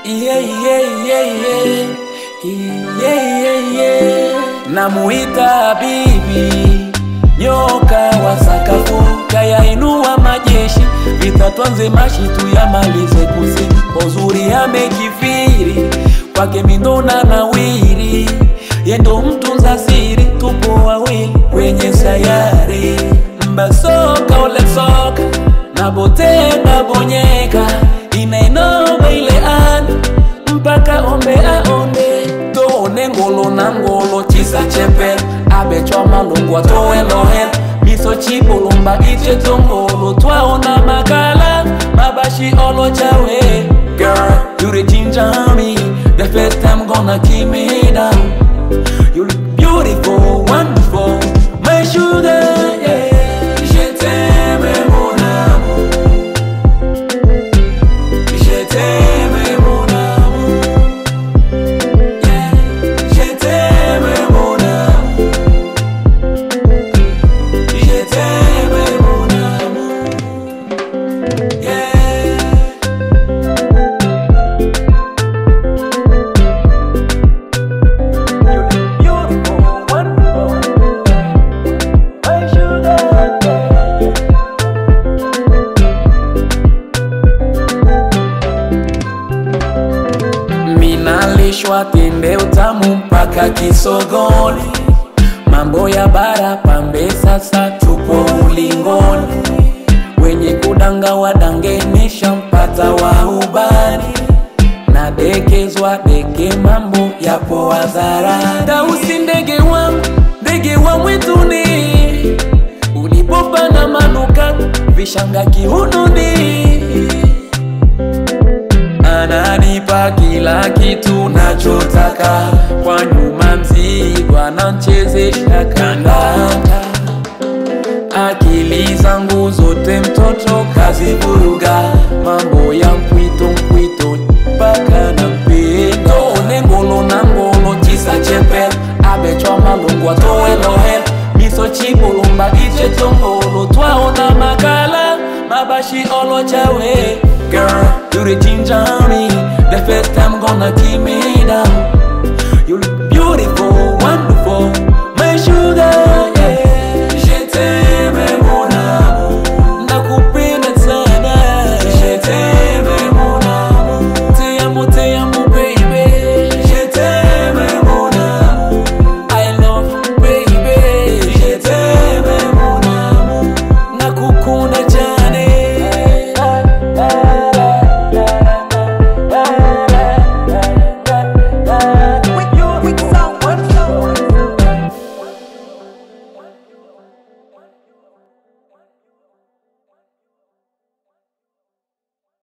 yeah, yeah, yeah, yeah. Yeah, yeah, yeah. Namuita bibi nyoka wa sakafu kayainua majeshi vita twanze mashi tuyamalize kusi uzuri amekifiri kwake mindona na wiri yendo mtunza siri tupo wawili kwenye sayari mbasoka olesoka nabote nabonyeka inainoma ile ani mpaka ombe aonde toone ngolo na ngolo chisa chepe abechwa malungwa towelohel miso chipulumba iche tongolo twaona makala mabashi olo chawe girl you the ginger me the first time gonna keep me down you look beautiful wonderful my sugar yeah je t'aime mon amour je t'aime mon amour yeah je t'aime mon amour je t'aime mon amour yeah You look beautiful, wonderful, my sugar. Minalishwa tende utamu mpaka kisogoni, mambo ya bara pambe, sasa tupo ulingoni, wenye kudanga wadangenisha mpata wa ubani nadekezwa deke mambo yapo hadharani. Tausi ndege wangu, ndege wa mwituni, ulipopana manuka vishanga kiunoni, ananipa kila kitu nachotaka, kwa nyuma mzigo anachezesha kandanda akili zangu zote mtoto kazivuruga, mambo ya mpwito mpwito mpaka na mpendo one ngolo na ngolo chisa chepe abechwa malungwa towelohel miso chipulumba iche tongolo twaona makala mabashi olo chawe girl you the ginger me the first time gonna keep me down you look beautiful wonderful